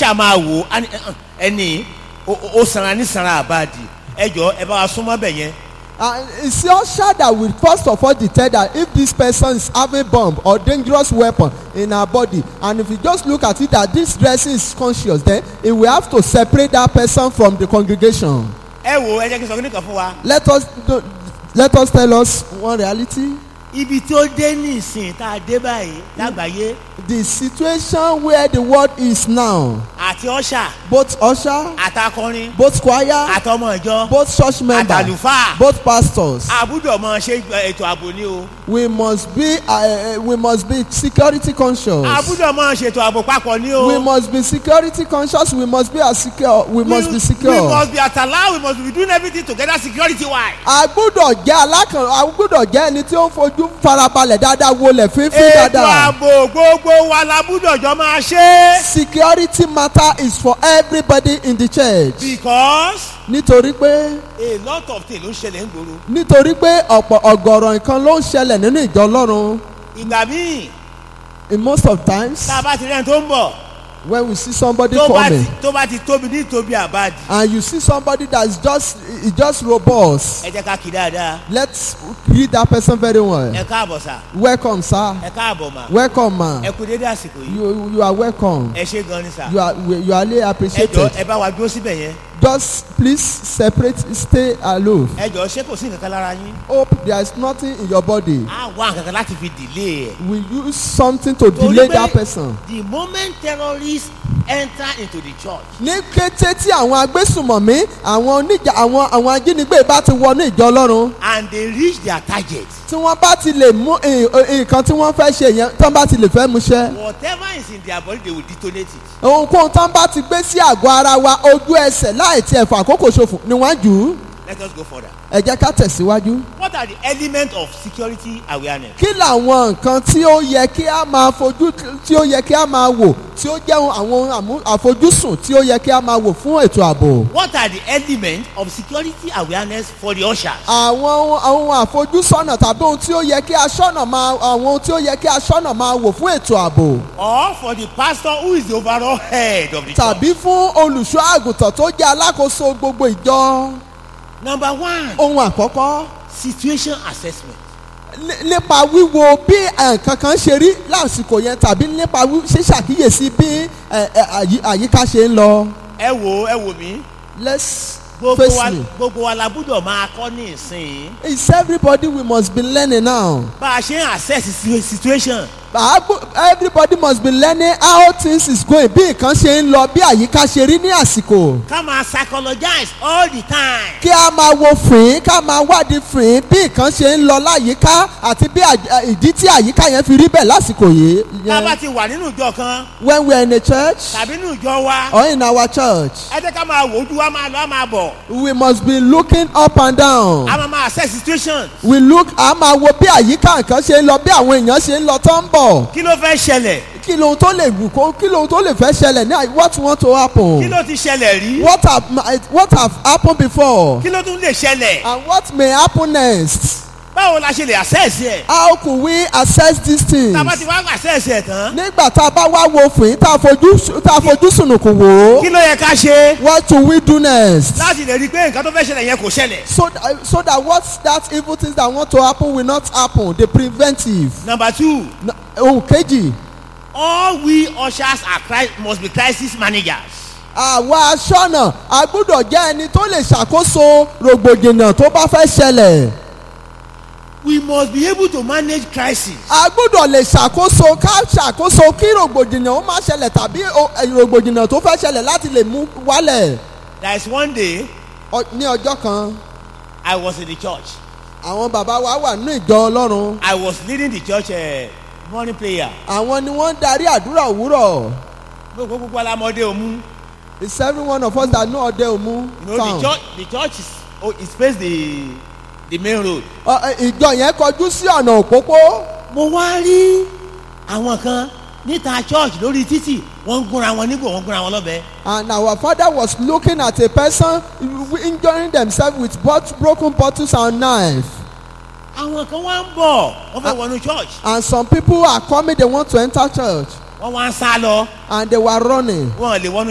ọ̀ṣà máa wò ó á ní, "Eh, eh, ẹni ó- ó ó sanra ní sanra àbáàdì ẹ jọ ẹ bá wa súnmọ́ bẹ̀ yẹn And it's your usher that will first of all detect that if this person is having bomb or dangerous weapon in her body and if you just look at it that this dressing is conscious then it will have to separate that person from the congregation. ẹ wò ẹ jẹ́ kí n sọ kí nìkan fún wa Let us do, let us tell us one reality. ibi tí ó dé ní ìsìn tá a dé báyìí lágbàáyé The situation where the world is now, àti ọ̀ṣà both usher, àtàkọrin both choir, àtọmọ ìjọ both church member, àtàlùfáà both pastors, àbúdọ̀ mọ ṣe ètò ààbò ni o we must be uh, we must be security conscious. àbúdọ̀ mọ ṣètò ààbò papọ̀ ni o we must be security conscious we must be as secure we must be we secure. must be at allow we must be doing everything together security wise. a gbúdọ̀ jẹ́ alákàn a gbúdọ̀ jẹ́ ẹni tí ó ń fojú farabalẹ̀ dáadáa wọlé fífi ètò dáadáa. ààbò gbogbo wa la gbúdọ̀ jọ máa ṣe. security matter is for everybody in the church. because nítorí pé a lot of things ló ń ṣẹlẹ̀ ń gbòòrò. nítorí pé ọ̀pọ̀ ọ̀gọ̀rọ̀ nǹkan ló ń ṣẹlẹ̀ nínú ìjọ ọlọ́run ìgbà míì in most of times tá a bá ti rẹ́ni tó ń bọ̀ when we see somebody tó bá ti coming tó bá ti tóbi ní tóbi àbáàdì and you see somebody that's just is just robust ẹ jẹ́ ká kí dáadáa let's greet that person very well ẹ káàbọ̀ sà welcome sir ẹ káàbọ̀ mà welcome ma. ẹ kú dédé àsìkò yìí you you are welcome ẹ ṣe gan ni sà you are you are really ẹ jọ appreciated ẹ bá wa dúró síbẹ̀ yẹn just please separate stay aloof ẹ jọ ṣé kò sí nǹkan kan lára yín hope there is nothing in your body á wá nǹkan kan láti fi delay ẹ̀. we use something to Torí delay pé that person. the moment terrorists enter into the church ní kété tí àwọn agbésùmọ̀mí àwọn oníjà àwọn àwọn ajínigbé bá ti wọnú ìjọ ọlọ́run and they reach their target tí wọ́n bá ti lè mú ì- ì- nǹkan tí wọ́n fẹ́ ṣe yẹn tí wọ́n bá ti lè fẹ́ mú ṣẹ́ whatever is in their body they will detonate it. ohunkóhun tí wọ́n bá ti gbé sí àgọ́ ara wa ojú ẹsẹ̀ láì tiẹ̀ fà àkókò ṣòfò ni wọ́n jù ú let us go further. ẹ jẹ́ ká tẹ̀síwájú. what are the elements of security awareness. kí làwọn nǹkan tí ó yẹ kí a máa fojú tí ó yẹ kí a máa wò tí ó jẹ́ àwọn àmú- àfojúsùn tí ó yẹ kí a máa wò fún ètò ààbò. what are the elements of security awareness for the ushers. àwọn ohun- ohun àfojúsọ́nà tàbí ohun tí ó yẹ kí aṣọ́nà máa àwọn ohun tí ó yẹ kí aṣọ́nà máa wò fún ètò ààbò or for the pastor who is the overall head of the church. tàbí fún olùṣọ́ àgùntàn tó jẹ́ alákòóso gbogbo ìjọ. number one ohun àkọ́kọ́ situation assessment. ní- nípa wíwo bí nǹkan kan ṣe rí lásìkò yẹn tàbí nípa wí- ṣíṣàkíyèsí bí ẹ, ẹ, àyí- àyíká ṣe ń lọ. ẹ wo ẹ wo mi. let's gbogbo face wa me. gbogbo wa la gbúdọ̀ máa kọ́ ní ìsìn. it's everybody we must be learning now. bá a ṣe ń assess situ- situation. Àgbo- everybody must be learning how things is going bí nǹkan ṣe ń lọ bí àyíká ṣe rí ní àsìkò. ká máa psychologize all the time. kí a máa wo fìrín ká máa wádìí fìrín bí nǹkan ṣe ń lọ láyìíká àti bí àj- ìdí tí àyíká yẹn fi rí bẹ́ẹ̀ lásìkò yìí. tá a bá yẹn. ti wà nínú ìjọ kan when we are in a church tàbí nínú ìjọ wa or in our church ẹ jẹ́ ká máa wò ó ju wa máa lọ á máa bọ̀ we must be looking up and down. a máa máa assess situation we look a máa wo bí àyíká nǹkan ṣe ń lọ bí àwọn èèyàn ṣe ń lọ tó ń bọ̀. kí ló fẹ́ ṣẹlẹ̀ kí lohun tó lè wù kó kí lohun tó lè fẹ́ ṣẹlẹ̀ ní àyè- what want to kí happen. ló ti ṣẹlẹ̀ rí what have what have happened before. kí ló tún lè ṣẹlẹ̀ and what may happen next. báwo la ṣe lè assess ẹ̀ how could we assess these things. tá a bá ti wá assess ẹ̀ tán nígbà tá a bá wá wo fìn tá a fojú tá a fojú sùnùkùn wò kí ó. ló yẹ ká ṣe what do we do next. láti lè rí i pé nǹkan tó fẹ́ ṣẹlẹ̀ yẹn kò ṣẹlẹ̀. so that so that what that evil things that want to happen will not happen the preventive. number two Na- ohun kejì all we ushers are cri must be crisis managers. àwa aṣọ́nà a gbúdọ̀ jẹ́ ẹni tó lè ṣàkóso rògbòdìyàn tó bá fẹ́ ṣẹlẹ̀. we must be able to manage crisis. a gbúdọ̀ lè ṣàkóso ká ṣàkóso kí rògbòdìyàn ó má ṣẹlẹ̀ tàbí o- ẹ, rògbòdìyàn tó fẹ́ ṣẹlẹ̀ láti lè mú wálẹ̀. there is one day Ọ- ní ọjọ́ kan i was in the church àwọn bàbá wa wà nínú ìjọ ọlọ́run i was leading the church uh, morning prayer. àwọn ni wọ́n ń darí àdúrà òwúrọ̀ gbogbo gbogbo alamọdé òmu. it's every one of us that know ọdẹ òmu you know town. the church the church is oh it face the the main road. Ọ, ẹ, ìjọ yẹn kọjú sí ọ̀nà òpópó mo wá rí àwọn kan níta church lórí títì wọ́n ń gúnra wọn nígbò wọ́n ń gúnra wọn lọ́bẹ. and our father was looking at a person injuring themselves with bot broken bottles and knife àwọn kan wá ń bọ̀ wọ́n fẹ́ wọnú church and some people are coming they want to enter church wọ́n wá ń sá lọ and they were running wọ́n lè wọnú